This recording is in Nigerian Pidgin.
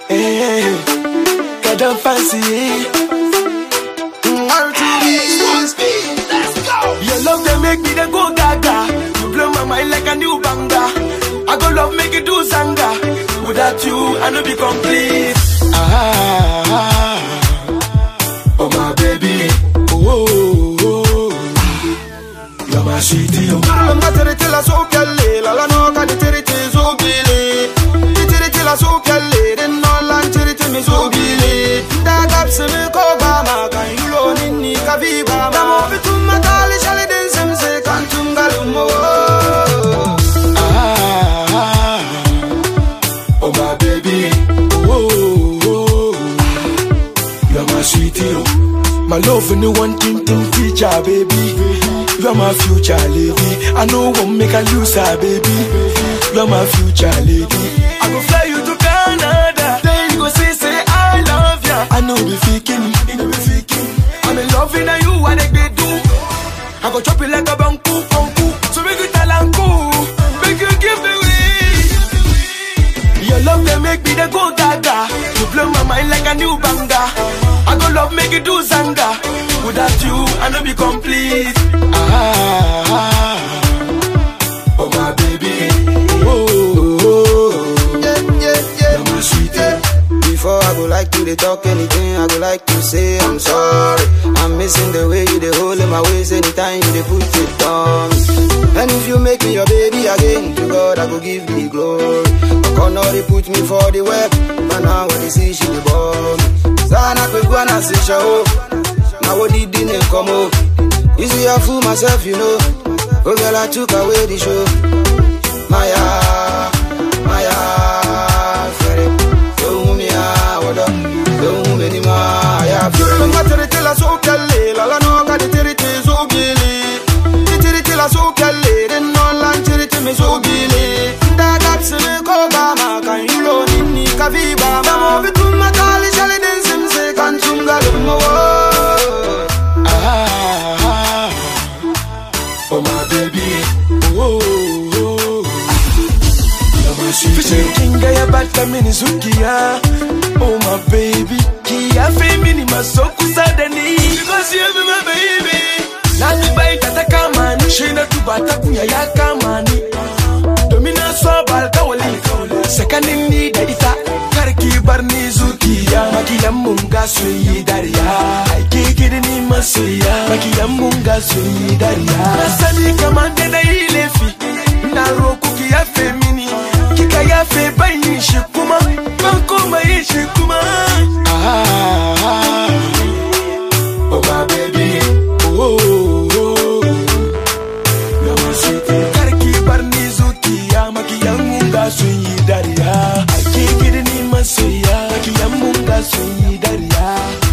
Hey, God don't fancy. Your love they make me they go gaga. You blow my mind like a new banger. I go love make you do zanga. Without you, I no be complete. Ah, oh my baby, oh, oh, oh. you're my sweetie. Oh. Lamba tiriti la so kelle, la la no ka di tiriti so gile. Di tiriti la so kelle, den no lan tiriti mi so gile. Da gap se mi ko ba ma kan yulo ninni ka vi ba ma. Da mo bitum ma tali shali den sem se kan tum galum mo. Ah, oh my baby, oh, oh, oh. you're my sweetie. Oh. My love in the one thing thing feature, baby. You're my future lady. I know won't make a lose her, baby. You're my future lady. I go fly you to Canada. Then you go say, say I love ya. I know be faking, you know be faking. I'm in love with you, what they do. I go chop it like a banku, banku. So make you tell uncle, make you give me way. Your love they make me they go gaga. You blow my mind like a new banger. I go love make you do zanga. Without you, I no be complete. Ah, oh my baby, oh, oh, oh. Yeah, yeah, yeah. you're my sweetie. Before I go like to they talk anything, I go like to say I'm sorry. I'm missing the way you they hold in my waist anytime you they put it on me. And if you make me your baby again, to God I go give the glory. But now they put me for the web, but now when they see she the bomb. Sana kwe kwa na si show. Now what did they come up? You see I fool myself, you know. Oh girl, I took away the show. Maya, Maya, Fere. Don't me ah, what up? Don't me ni ma, ya. Fere. Nga tere tela so kelle, la la no ka di tere te so gili. Di tere tela so kelle, den no lan tere te me so gili. Da gap se me ko ba ma kan yulo nini ka vi ba ma. Mo bitum ma tali shale den sim se kan chunga lumo. Ah, oh my baby, oh, oh, oh. you're my sweetie. Fishing kinga ya bata mini zukia, oh my baby. Kia femini masoku sadani, because you be my baby. Nani bai tata kamani, shina tu bata kunya ya kamani. Domina swabal kawali, sakanin ni da ita. Karki bar ni zukiya, makiyan mun ga sun yi dariya. Aike gidi ni masoya, makiyan mun ga sun yi dariya. Na sani kamar da na yi laifi, na roku ki yafe mini. Kika yafe ban yi shi kuma, ban koma yi shi kuma. Ah, oh my baby, oh, oh, oh. You're my sweetie. Karki bar ni zukiya makiyan mun ga sun yi dariya. Ake gidi ni masoya makiyan mun ga sun yi dariya.